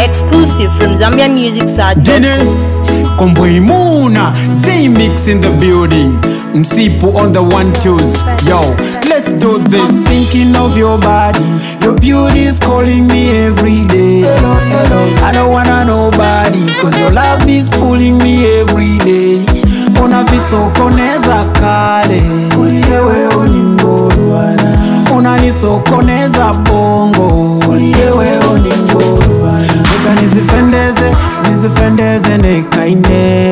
Exclusive from ZambianMusicSite.com. Dine Komboimuna J-Mix in the building Msipu on the one twos Yo, let's do this I'm thinking of your body Your beauty is calling me every day I don't wanna nobody Cause your love is pulling me every day Unavisokoneza kale Uliyewe uningorwana Unanisokoneza bongo Uliyewe uningorwana Nika nizifendeze, nizifendeze nekaine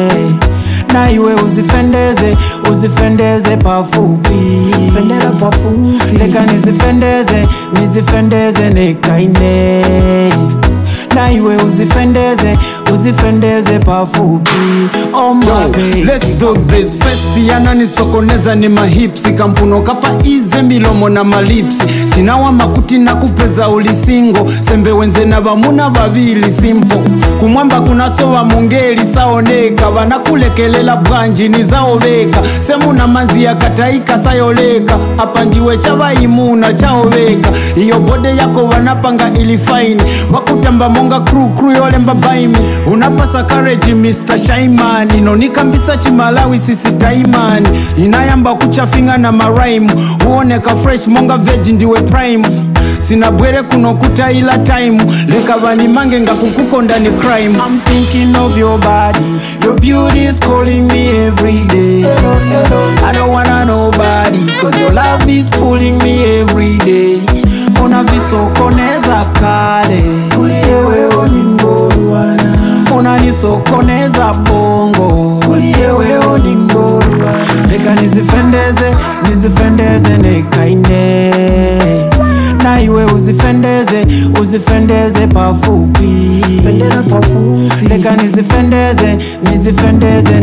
na iwe uzifendeze, uzifendeze pafupi Fendera pafupi Leka nizifendeze, nizifendeze nekaine na iwe uzifendeze, uzifendeze pafupi Oh my baby Let's do this first yananisokoneza ni mahipsi kampuno kapa ize milomo na malipsi chinawa makuti na kupeza ulisingo sembe wenze na vamuna vavili simpo kumwamba kunasowa mungeli saoneka vanakulekelela bwanji nizaoveka semuna manzi yakataika sayoleka apa ndiwe chavaimuna chaoveka iyo bode yako vanapanga ili faini vakutamba monga kru kru yolemba baimi unapasa kareji mr shaimani nonikambisa chimalawi sisi taimani inayamba kuchafinga na maraimu huoneka fresh monga veji ndiwe prime sina bwere kuno kutaila taimu leka vanimange ngakukukonda ni crime I'm thinking of your body. Your beauty is calling me every day. I don't wanna nobody, cause your love is pulling me every day. Unavisokoneza kale, uliyewe uningorwana. Unanisokoneza bongo, uliyewe uningorwana. Leka nizifendeze, nizifendeze nekaine na iwe uzifendeze uzifendeze pafupi Fendera pafupi leka nizifendeze nizifendeze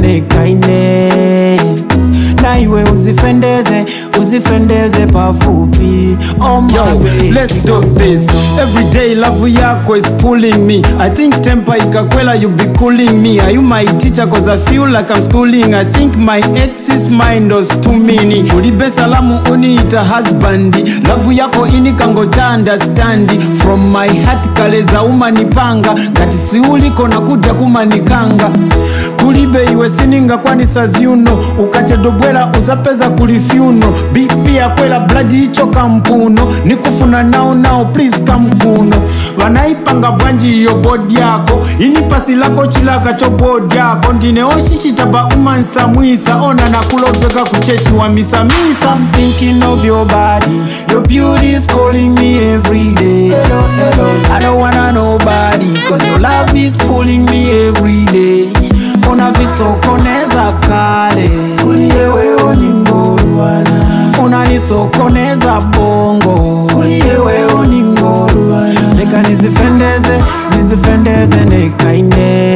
nekaine na iwe uzifendeze uzifendeze pafupi oh my Yo, baby. let's do this every day love yako is pulling me i think temper ikakwela you be cooling me are you my teacher cause i feel like i'm schooling i think my ex's mind was too many ulibe salamu uniita husbandi love yako inikango cha understandi from my heart kaleza umanipanga ngati siuliko nakuja kumanikanga kulibe iwe sininga kwani saziuno ukachedobwela uzapeza kulifyuno bipi yakwela bladi icho kampuno nikufuna nao nao please kamkuno vanaipanga bwanji iyo bodi yako inipasi lako chilaka cho bodi yako ndine oshishitaba umansamwisa ona nakulobeka kuchechi wa misamisa I'm thinking of your body. Your beauty is calling me every day. I don't wanna nobody, cause your love is pulling me every day. Unavisokoneza kale, uliyewe uningorwana. Unanisokoneza bongo, uliyewe uningorwana. Leka nizifendeze, nizifendeze nekaine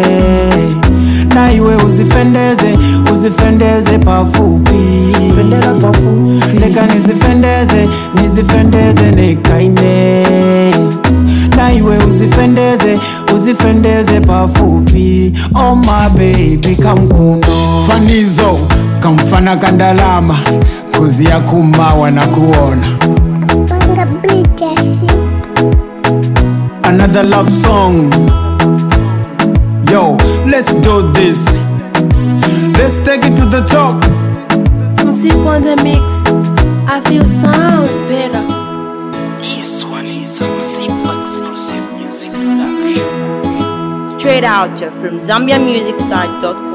na iwe uzifendeze uzifendeze pafupi Fendera pafupi leka nizifendeze nizifendeze nekaine na iwe uzifendeze uzifendeze pafupi oh my baby kamkuno fanizo kamfana kandalama kuzi ya kumawa na kuona Panga British. another love song yo let's do this let's take it to the top Msip on the mix. I feel sounds better. This one is some simple exclusive music production. Straight out from ZambianMusicSite.com.